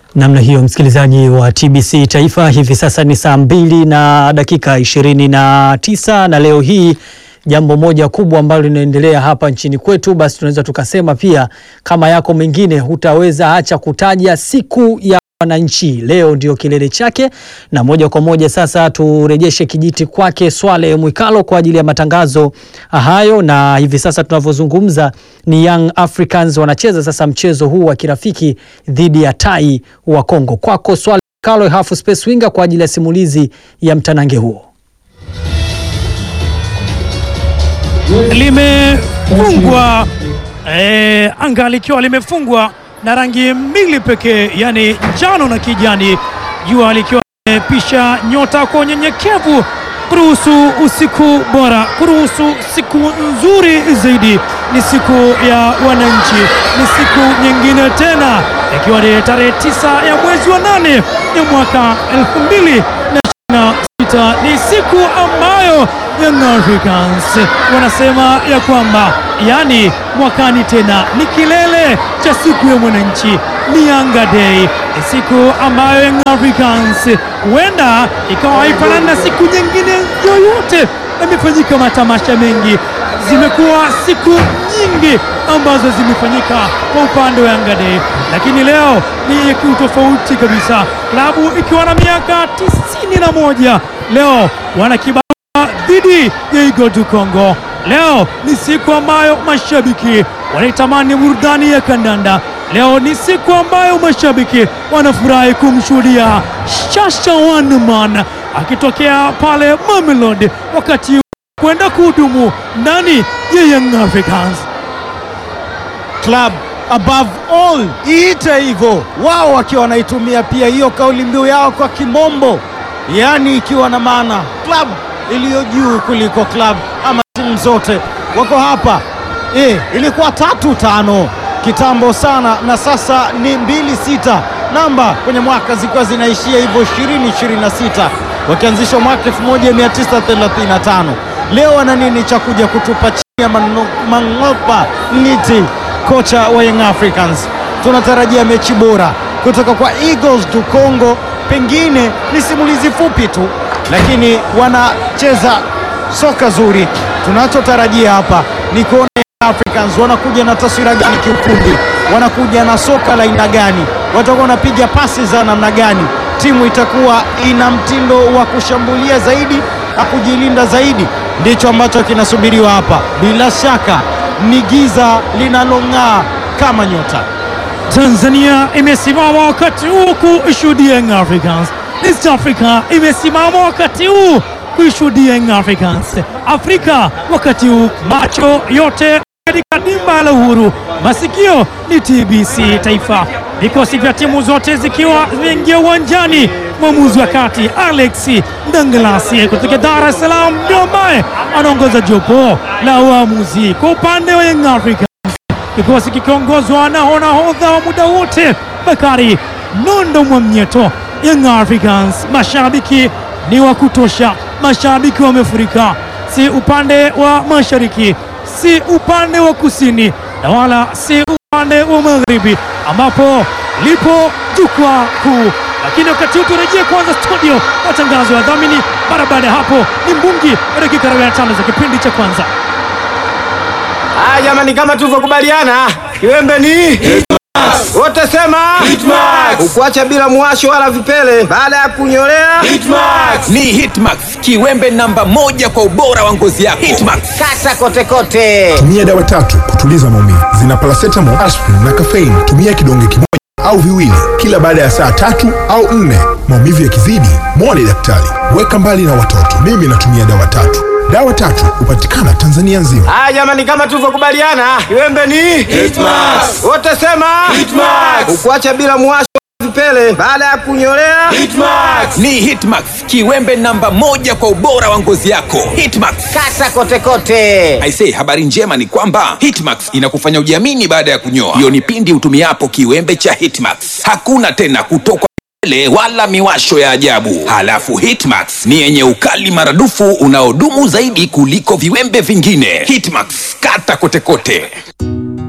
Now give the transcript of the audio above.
Namna hiyo msikilizaji wa TBC Taifa, hivi sasa ni saa mbili na dakika ishirini na tisa na leo hii jambo moja kubwa ambalo linaendelea hapa nchini kwetu, basi tunaweza tukasema pia kama yako mengine hutaweza acha kutaja siku ya wananchi. Leo ndio kilele chake, na moja kwa moja sasa turejeshe kijiti kwake Swale Mwikalo kwa ajili ya matangazo hayo. Na hivi sasa tunavyozungumza ni Young Africans wanacheza sasa mchezo huu wa kirafiki dhidi ya Tai wa Kongo. Kwako Swale Mwikalo, half space winger, kwa ajili ya simulizi ya mtanange huo. limefungwa eh, anga likiwa limefungwa na rangi mbili pekee, yani njano na kijani, jua likiwa limepisha nyota kwa unyenyekevu, kuruhusu usiku bora, kuruhusu siku nzuri zaidi. Ni siku ya wananchi, ni siku nyingine tena, ikiwa ni tarehe tisa ya mwezi wa nane ya mwaka elfu mbili na ishirini na sita. Ni siku ambayo Young Africans wanasema ya kwamba yani mwakani tena ni kilele cha siku ya mwananchi, ni Yanga Day, ni siku ambayo Young Africans huenda ikawa haifanani na siku nyingine yoyote. Yamefanyika matamasha mengi, zimekuwa siku nyingi ambazo zimefanyika kwa upande wa Yanga Day, lakini leo ni kiutofauti kabisa, klabu ikiwa na miaka tisini na moja leo wana kiba dhidi ya Eagle du Congo. Leo ni siku ambayo mashabiki wanaitamani burudani ya kandanda. Leo ni siku ambayo mashabiki wanafurahi kumshuhudia Shasha Wanman akitokea pale Mamelodi, wakati kwenda kuhudumu ndani ya Young Africans. Club above all, iite hivyo, wao wakiwa wanaitumia pia hiyo kauli mbiu yao kwa kimombo, yaani ikiwa na maana club iliyo juu kuliko club ama timu zote wako hapa. E, ilikuwa tatu tano kitambo sana, na sasa ni mbili sita, namba kwenye mwaka zikiwa zinaishia hivyo 2026 wakianzishwa mwaka 1935. Leo wana nini cha kuja kutupa chini ya Mang'opa Ngiti, kocha wa Young Africans? Tunatarajia mechi bora kutoka kwa Eagles du Congo. Pengine ni simulizi fupi tu lakini wanacheza soka zuri. Tunachotarajia hapa ni kuona Africans wanakuja na taswira gani kiufundi, wanakuja na soka la aina gani, watakuwa wanapiga pasi za namna gani, timu itakuwa ina mtindo wa kushambulia zaidi na kujilinda zaidi. Ndicho ambacho kinasubiriwa hapa. Bila shaka ni giza linalong'aa kama nyota. Tanzania imesimama wakati huu kuishuhudia Young Africans. East Africa imesimama wakati huu kuishuhudia Young Africans. Afrika wakati huu, macho yote katika dimba la Uhuru, masikio ni TBC Taifa, vikosi vya timu zote zikiwa zimeingia uwanjani. Mwamuzi wa kati Alex Ndangalasi kutoka Dar es Salaam ndio ambaye anaongoza jopo la uamuzi kwa upande wa Young Africans, kikosi kikiongozwa na nahodha wa muda wote Bakari Nondo Mwamnyeto. Young Africans mashabiki ni wa kutosha, mashabiki wamefurika, si upande wa mashariki, si upande wa kusini, na wala si upande wa magharibi ambapo lipo jukwaa kuu. Lakini wakati huu turejee kwanza studio, matangazo ya dhamini. Mara baada ya hapo ni mbungi wa dakika 45 za kipindi cha kwanza. Haya jamani, kama tulivyokubaliana, kiwembe ni wote sema ukuacha bila mwasho wala vipele baada ya kunyolea Ni Hitmax, kiwembe namba moja kwa ubora wa ngozi yako. Hitmax. kata kote kote. Tumia dawa tatu kutuliza maumivu. Zina paracetamol, aspirin na caffeine. Tumia kidonge kimoja au viwili kila baada ya saa tatu au nne. Maumivu yakizidi, mwone daktari. Weka mbali na watoto. Mimi natumia dawa tatu. Dawa tatu hupatikana Tanzania nzima. Haya jamani, kama tulivyokubaliana, kiwembe ni wote sema ukuacha bila mwasho wala vipele baada ya kunyolea Ni Hitmax, kiwembe namba moja kwa ubora wa ngozi yako. Hitmax. kata kote kote. Aisee, habari njema ni kwamba Hitmax inakufanya ujiamini baada ya kunyoa. Hiyo ni pindi utumiapo kiwembe cha Hitmax. Hakuna tena kutokwa vipele wala miwasho ya ajabu. Halafu Hitmax ni yenye ukali maradufu unaodumu zaidi kuliko viwembe vingine. Hitmax, kata kote kote.